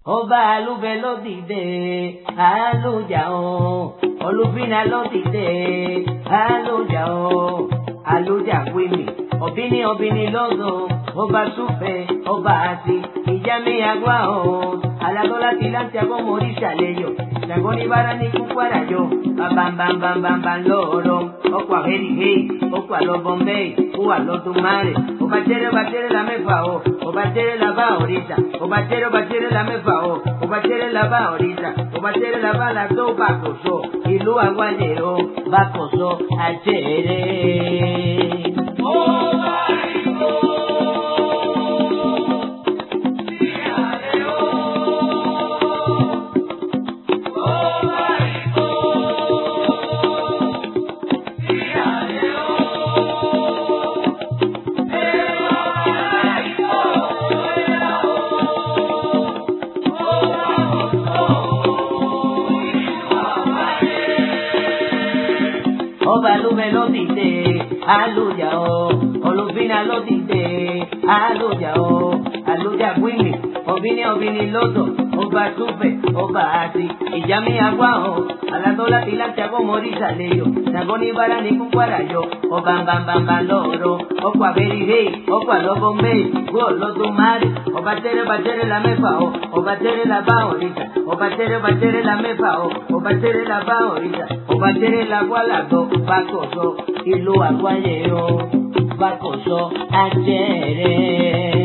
ọba alúbẹ ló dìde alójà o olùbínà ló dìde alójà o alójà wíìmì ọbíní ọbíní lọ́gàn ọba súfẹ́ ọba àti ìjàmí àgbà o alágọ́lá ti láti agbọ́mọ oríṣà lẹ́yọ̀ ṣàgọ́ ní bára ní kúkú àràjọ bàbàbàbàbàbà lọ́ọ̀rọ̀ ọkọ̀ àhẹ́rìhẹ́ ọkọ̀ àlọ́bọ̀n bẹ́ẹ̀ ó wà lọ́dún márẹ̀ ọba jẹ́rẹ́ ọba jẹ́rẹ́ la mẹ́fà o ọba jẹ́rẹ́ la bá òrìṣà ọba jẹ́rẹ́ ọba jẹ́rẹ́ la mẹ́fà o ọba jẹ́rẹ́ la bá òrìṣà ọba jẹ́rẹ́ la bá la tó bàkòsọ ìlú àgbàlẹ̀ o bàkòsọ àjẹrẹ́. ọba lóbẹ ló dìde alójà o olùbínà ló dìde alójà o alójà gbìmì ọbíní ọbíní lọ́dọ̀ ọba túfẹ̀ ọba àti ìjàmí àgbà o alátọ́lá ti láti agbọ́mọdé ìsàlẹ̀yọ̀ nàgọ́ ní bára ní kúkú àràjọ ọba mbàmbàmbà lọ́ọ̀rọ̀ ọkọ̀ àbẹ̀rẹ̀ ọkọ̀ àlọ́bọ̀n bẹ́ẹ̀ gbọ́ lọ́dún márì ọba tẹ́rẹ́ bá tẹ́rẹ́ la mẹ́fà o ọba tẹ́rẹ́ la bá òrìṣà ọba tẹ́rẹ́ bá tẹ́rẹ́ la mẹ́fà o ọba tẹ́rẹ́ la bá òrìṣà ọba tẹ́rẹ́ la gbọ́ àlàgbọ́ bákọ̀sọ ìlú àgbáyé o bákọ̀sọ àjẹrẹ́.